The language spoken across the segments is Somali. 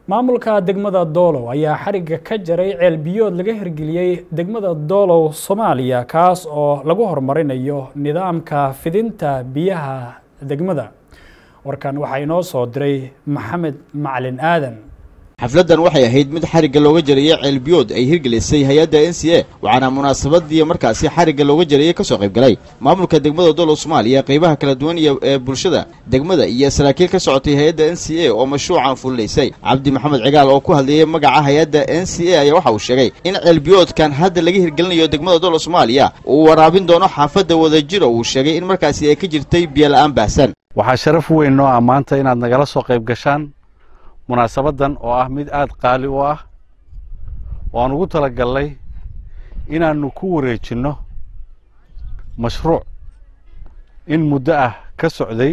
maamulka degmada doolow ayaa xarigga ka jaray ceel biyood laga hirgeliyey degmada doolow soomaaliya kaas oo lagu horumarinayo nidaamka fidinta biyaha degmada warkan waxaa inoo soo diray maxamed macalin aadan xafladdan waxay ahayd mid xarigga looga jarayey ceelbiyood ay hirgelisay hay-adda n c a waxaana munaasabadii markaasi xarigga looga jarayey ka soo qayb galay maamulka degmada doolow soomaaliya qaybaha kala duwan iyo ee bulshada degmada iyo saraakiil ka socotay hay-adda n c a oo mashruucan fulinaysay cabdi maxamed cigaal oo ku hadlayay magaca hay-adda n c a ayaa waxa uu sheegay in ceelbiyoodkan hadda laga hirgelinayo degmada doolow soomaaliya uu waraabin doono xaafadda wadajiro uu sheegay in markaasi ay ka jirtay biyola-aan baahsan waxaa sharaf weyn noo ah maanta inaad nagala soo qayb gashaan munaasabaddan oo ah mid aada qaali u ah oo aan ugu talagalnay inaannu ku wareejinno mashruuc in muddo ah ka socday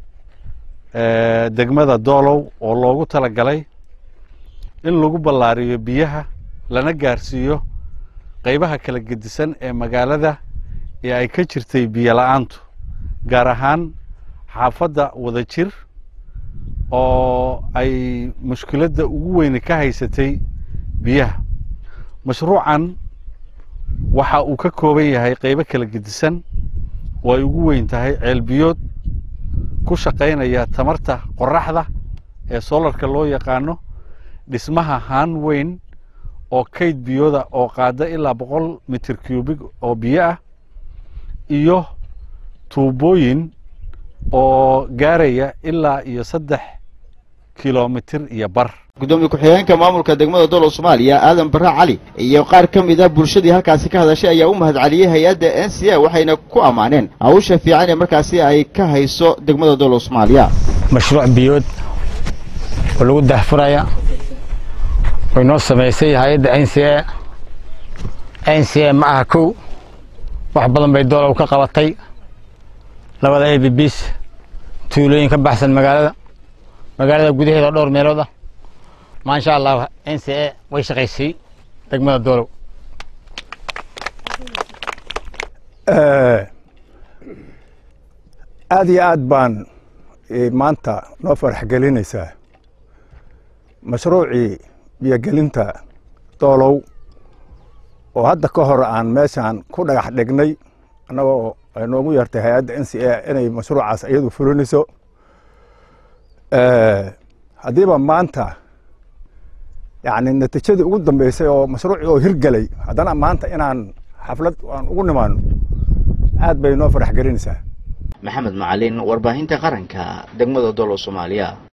degmada doolow oo loogu talagalay in lagu ballaariyo biyaha lana gaarsiiyo qaybaha kala gedisan ee magaalada ee ay ka jirtay biyo la-aantu gaar ahaan xaafadda wadajir oo ay mushkiladda ugu weyne ka haysatay biyaha mashruucan waxa uu ka kooban yahay qaybo kala gedisan oo ay ugu weyn tahay ceelbiyood ku shaqaynaya tamarta qoraxda ee soolarka loo yaqaano dhismaha haan weyn oo kayd biyooda oo qaada ilaa boqol mitir cubig oo biyo ah iyo tuubooyin oo gaaraya ilaa iyo saddex kilomitir iyo bar gudoomiye ku-xigeenka maamulka degmada doolow soomaaliya aadan barre cali iyo qaar ka mid a bulshadii halkaasi ka hadashay ayaa u mahad celiyey hay-adda n c a waxayna ku ammaaneen hawsha fiican ee markaasi ay ka hayso degmada doolow soomaaliya mashruuc biyood oo lagu dahfuraya way noo samaysay hay-adda n c a n c a ma aha kow wax badan bay doolow ka qabatay labada a b bs tuulooyin ka baxsan magaalada magaalada gudaheeda dhowr meelood ah maasha allah n c a way shaqaysay degmada doolow aad iyo aad baan maanta noo farax gelinaysaa mashruucii biyogelinta doolow oo hadda ka hor aan meeshaan ku dhagax dhignay annagoo ay noogu yartay hay-adda n c a inay mashruucaas iyadu fulinayso haddiiba maanta yani natiijadii ugu dambeysay oo mashruucii oo hirgelay haddana maanta inaan xaflad aan ugu nimaano aad bay noo farax gelinaysaa maxamed macalin warbaahinta qaranka degmada doolow soomaaliya